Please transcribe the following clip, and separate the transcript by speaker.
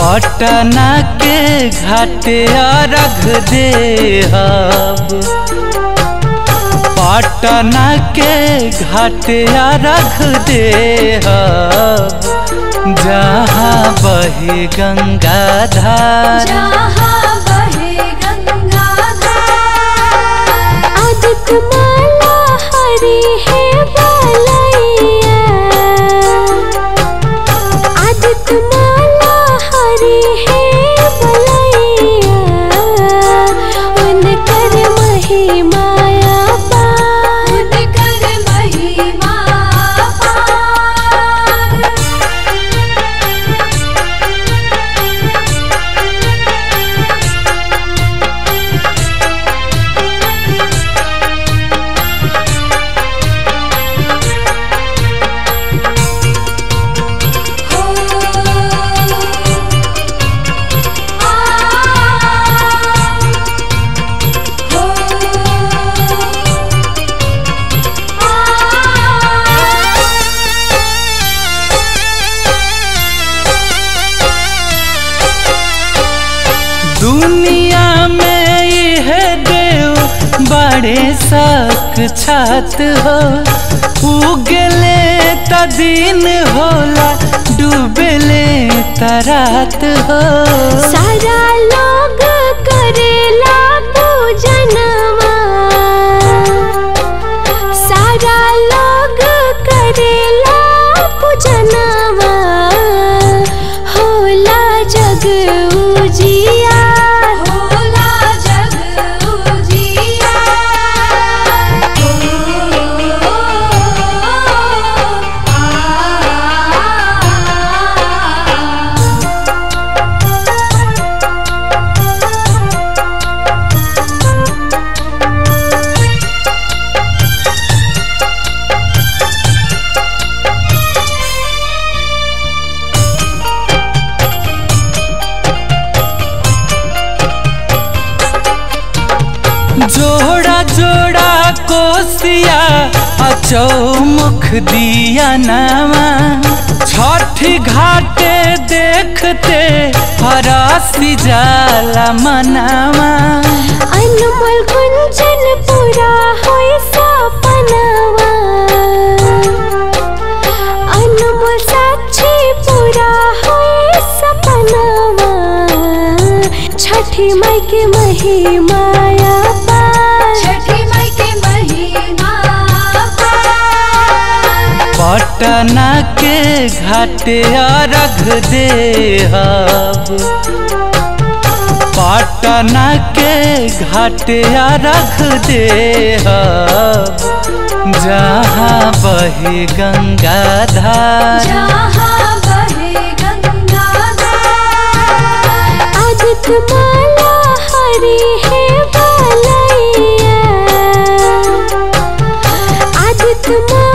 Speaker 1: पटना के घाटे रख दे पटना के घाटे रख दे जहाँ बहे गंगा धार
Speaker 2: जहाँ बहे गंगा धार
Speaker 3: आदित माला हरी है बालैया आदित माला हरी है बलैया उनकर महिमाया पार
Speaker 2: उनकर महिमा पार हो आ
Speaker 1: दुनिया में यह देव बड़े सक छात हो उगले त दिन होला डूबले त रात हो
Speaker 3: सारा लोग करेला पूजनवा सारा लोग करेला पूजनवा होला जग उजिया
Speaker 2: होला जग उजिया
Speaker 1: जोड़ा जोड़ा कोसिया अचौमुख दिया नामा छठी घाटे देखते हरासी जाला मनावा
Speaker 3: अनमोल कुंचन पूरा होई सपनावा अनमोल साक्षी पूरा होई सपनावा छठी माई के महिमाया पार
Speaker 2: छठी माई के महिमा पार
Speaker 1: पटना के घाटे रख दे पटना के घाटे रख दे जहाँ बहे गंगा धार
Speaker 2: जहाँ बहे गंगा धार
Speaker 3: आदित माला हरी है बालैया आदित माला